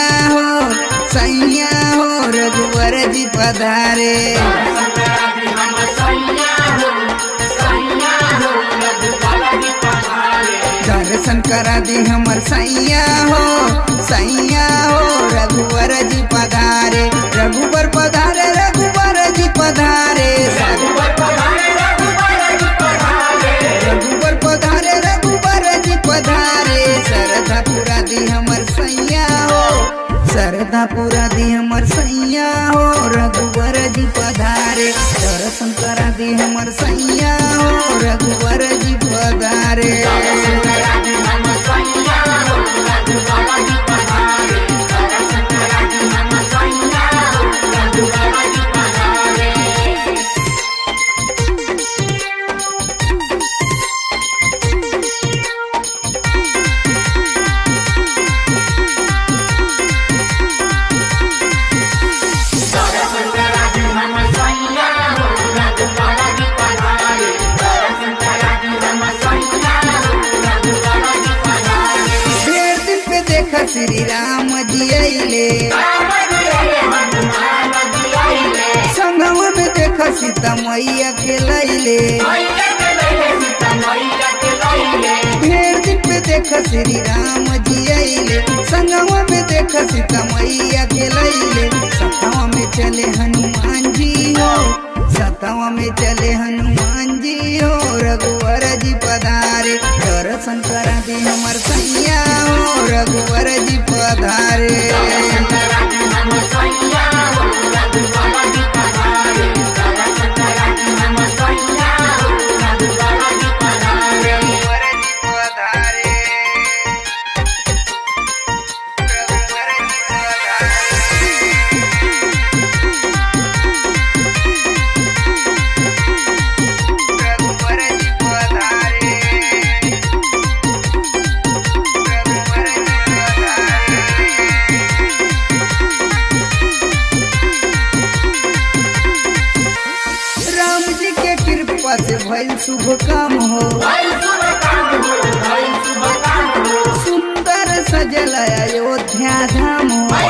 हो सैया हो रघुवर जी पधारे दर्शन करा दी हमर सैया हो सैया हो रघुवर जी पधारे रघुवर पधारे रघुवर जी पधारे रघुवर पधारे रघुवर जी पधारे श्रद्धा पूरा दी हमर सैया हो श्रद्धा पूरा दी हमर सैया हो रघुवर जी पधारे दर्शन करा दी हमर सैया हो रघुवर जी पधारे ढेर दिन पे देखा श्री राम जी अइले संगवा में देखा सीता मैया के लैले ढेर दिन पे देखा श्री राम जी अइले संगवा में देखा सीता मैया के लैले सतवा में चले हनुमान जी हो सतवा में चले हनुमान जी हो रघुवर जी पधारे दर्शन करा दी हमर सैया हो रघुवर जी पधारे रघुवर जी पधारे रघुवर जी पधारे रघुवर जी पधारे रघुवर जी पधारे राम जी के कृपा से भइल शुभ काम हो सुंदर सजल अयोध्या धाम हो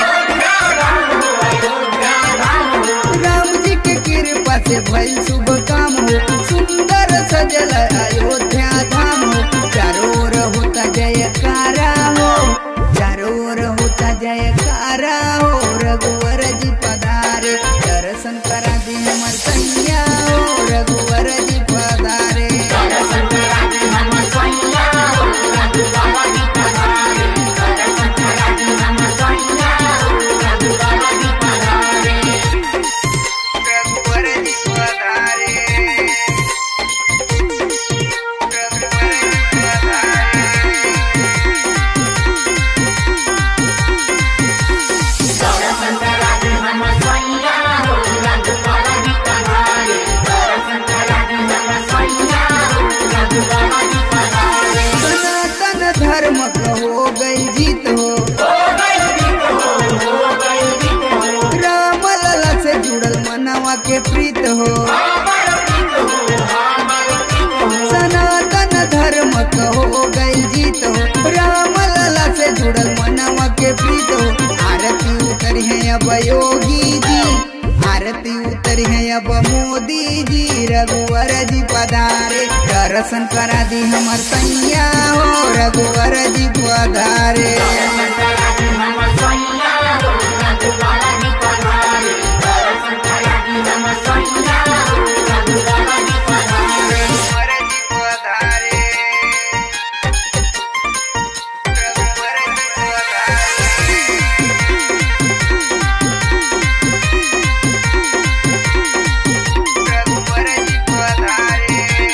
राम जी के कृपा से भइल शुभ काम हो सुंदर सजल अयोध्या धाम हो चारों ओर होता जयकारा हो चारों ओर होता जयकारा हो रघुवर जी पधारे दर्शन करा दी हमर सैया हो रघुवर जी पधारे रघुवर जी पधारे रघुवर जी पधारे सनातन धर्म का हो गई जीत हो राम लला से जुड़ल मनवा के प्रीत हो सनातन धर्म का हो गई जीत हो राम लला से जुड़ल मनवा के प्रीत हो आरती उतरी है अब योगी जी आरती उतरी है अब मोदी जी रघुवर जी पधारे दर्शन करा दी हमर सैया हो रघुवर जी पधारे रघुवर जी पधारे रघुवर जी पधारे रघुवर जी पधारे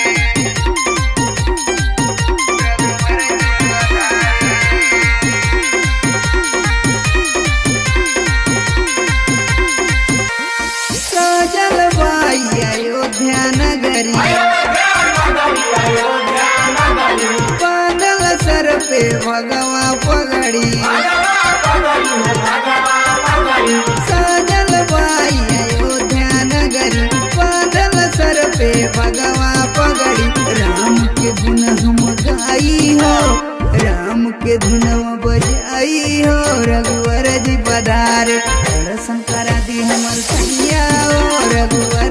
रघुवर जी पधारे सजल बाई अयोध्या नगरी बांधल सर पे भगवा पगड़ी सजल बाई अयोध्या नगरी बांधल सर पे भगवा पगड़ी राम के गुण हम गाई हो राम के धुनवा बजाई हो रघुवर जी पधारे दर्शन करा दी हमर सैया हो रघुवर